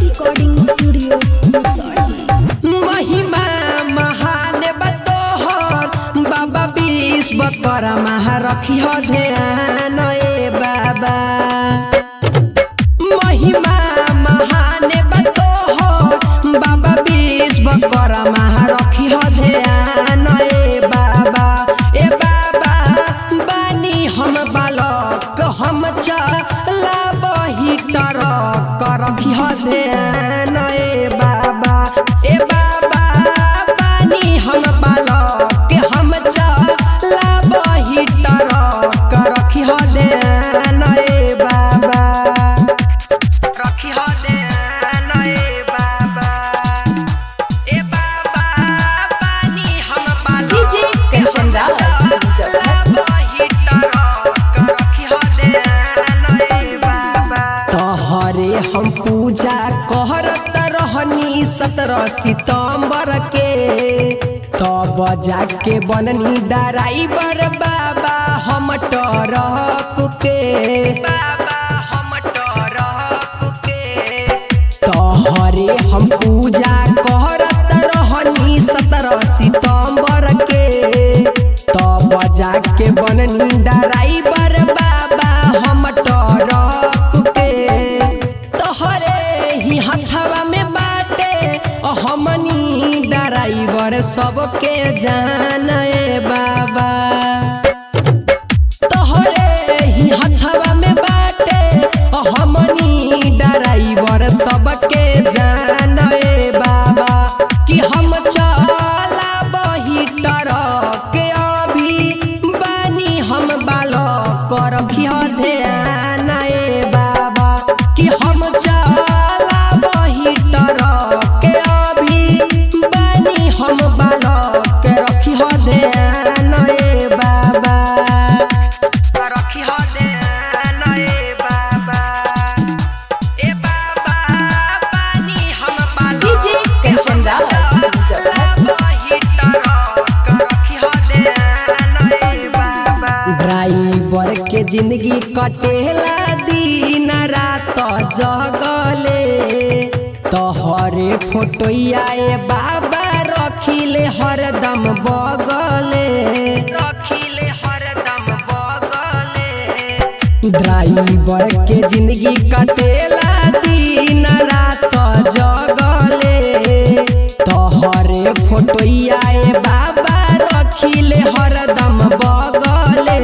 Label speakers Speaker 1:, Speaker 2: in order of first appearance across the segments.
Speaker 1: recording studio resort
Speaker 2: महिमा महान बतोहर बाबा विश्व कर महा रखी हो ध्यान ए बाबा महिमा महान बतोहर बाबा विश्व कर महा रखी हो ध्यान ए बाबा ए बाबा बानी हम बालक हम चला बही टरक रखी हो ध्यान ए बाबा ए बाबा बानी हम बालक हम चला बही टरक रखी हो ध्यान ए बाबा रखी हो ध्यान ए बाबा ए बाबा बानी हम बालक
Speaker 3: डीजे कंचन राज जगह
Speaker 2: तोहरे हम पूजा कहरत रहनी सत्रह सितम्बर के तब जाके बननी ड्राइवर बाबा हम टरक के बाबा हम टरक के तोहरे हम पूजा करत रहनी सत्रह सितम्बर के तब जाके बननी ड्राइवर बाबा हम टरक के तोहरे ही हथवा में बाटे हमनी ड्राइवर सबके जान ए बाबा तोहरे ही हथवा में बाटे हमनी ड्राइवर सबके जान ए बाबा कि हम चला बही टरक अभी बानी हम बालक रखी ध्यान ए बाबा कि हम चला बही टरक अभी बानी हम बालक रखी ध्यान ए बाबा रखी हो ध्यान ए बाबा ए बाबा पानी हम बालक
Speaker 3: डीजे कंचन राज जगह
Speaker 2: ड्राइवर के जिंदगी कटेला दिन रात जगले तोहरे फोटोया ए बाबा रखिले हरदम बगले रखिले हरदम बगले ड्राइवर के जिंदगी कटेला दिन रात जगले तोहरे फोटोया ए बाबा रखिले हरदम बगले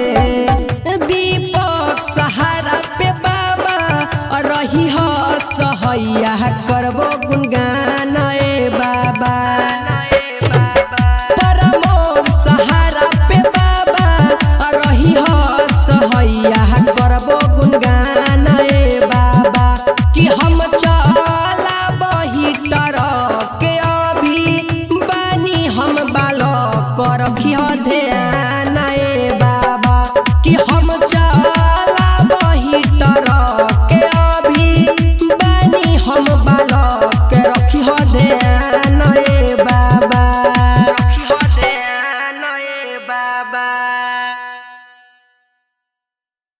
Speaker 2: दीपक सहारा पे बाबा रही हो सहैया करबो